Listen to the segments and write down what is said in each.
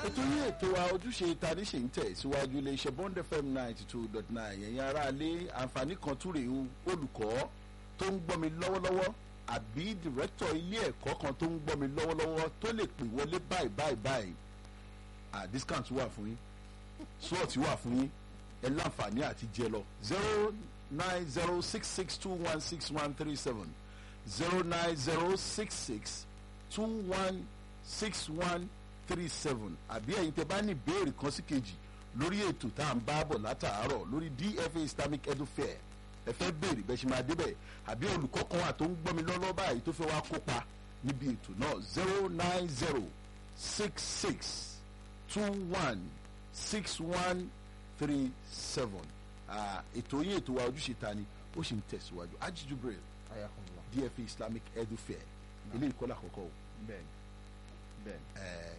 ètò yìí ètò wa ojúṣe tani ṣe ń tẹ̀ síwájú iléeṣẹ́ bond fm ninety two dot nine ẹ̀yin aráalé àǹfààní kan tún rèé o olùkọ́ tó ń gbọ́ mi lọ́wọ́lọ́wọ́ àbí dìrẹ́tọ̀ ilé ẹ̀kọ́ kan tó ń gbọ́ mi lọ́wọ́lọ́wọ́ tó lè pè wọlé báyìí báyìí báyìí à discount wà fún yín slot wà fún yín ẹ láǹfààní àti jẹ lọ zero nine zero six six two one six one three seven zero nine zero six six two one six one three seven àbí ẹ̀yin tẹ́ bá ní ìbéèrè kan sí kejì lórí ètò tá à ń bá bọ̀ látàárọ̀ lórí dfa islamic edu fair ẹ fẹ́ béèrè bẹ́ẹ̀ ṣe máa débẹ̀ àbí olùkọ́ kan wà tó ń gbọ́ mi lọ́lọ́ báyìí tó fẹ́ wá kópa níbi ètò náà zero nine zero six six two one six one three seven ètò yín ètò wa ojúṣe ta ni ó sì ń tẹ̀síwájú Haji Jubril ayakunla dfa islamic edu fair ilé ìkọ́lá àkọ́kọ́ o bẹ́ẹ̀ni bẹ́ẹ̀ni eh,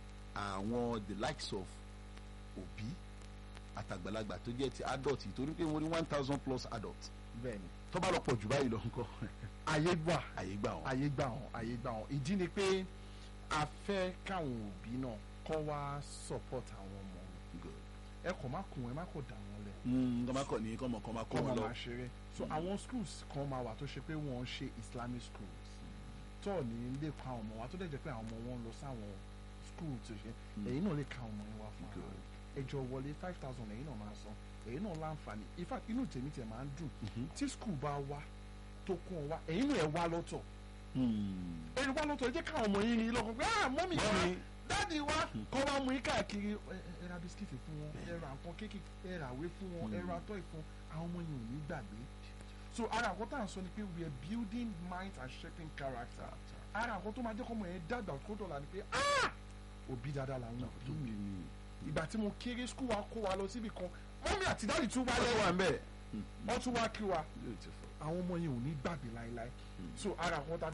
àwọn the likes of òbí àtàgbàlagbà tó jẹ́ ti adult torí pé mo ní one thousand plus adult bẹ́ẹ̀ni tó bá lọ pọ̀ jù báyìí lọ nǹkan ayé gbà àyè gbà wọn. ayé gbà wọn ayé gbà wọn ìdí ni pé a fẹ́ káwọn òbí náà kọ́ wá support àwọn ọmọ wọn Good. ẹ kò má kùn ẹ má kò dà wọn lẹ̀ Mm, kọ́ máa kọ̀ ní kọ́ mọ̀ kọ́ máa kọ́ kọ́ wọn wọn lọ. máa ṣeré so àwọn schools kan máa wà tó ṣe pé wọ́n ń ṣe islamic schools tó ní lè kọ́ àwọn ọmọ wa tó dẹ̀ jẹ́ pé àwọn ọmọ wọn ń lọ sáwọn school tó ṣe èyí náà lè ka ọmọ yẹn wá fún wa Good. ẹjọ wọlé five thousand èyí náà máa san èyí náà láǹfààní in fact inú tèmi tẹ̀ máa ń dùn tí school bá wá tó kún ọ wá èyí náà ẹ wá lọ́tọ̀ Mm. èyí wá lọ́tọ̀ ẹ jẹ́ káwọn ọmọ yín ní lọ́kàn pé ah mọ́mì wa Mọ́mì. dáàdi wa kọ́ wa mú yín káàkiri ẹ ẹ ra bisikíìtì fún wọn ẹ ra nǹkan kéèkì ẹ ra àwé fún wọn ẹ ra tọ́ì fún àwọn ọmọ yẹn ò ní gbàgbé so ara àkọ́ tá à ń sọ ni pé we are building minds and shaping character ara àkọ́ tó máa jẹ́ kọ́ ọmọ yẹn dàgbà kó dọ̀la ni pé ah òbí dáadáa làwọn òbí mi ìgbà tí mo kéré skul wa kó wa lọ síbi kan mọ́mí àti dáàdi tún wá Ó tún wà lẹ́yìn ń bẹ̀. wọ́n tún wá kí wa Beautiful. àwọn ọmọ yẹn ò ní gbàgbé láéláé so ara àwọn tá a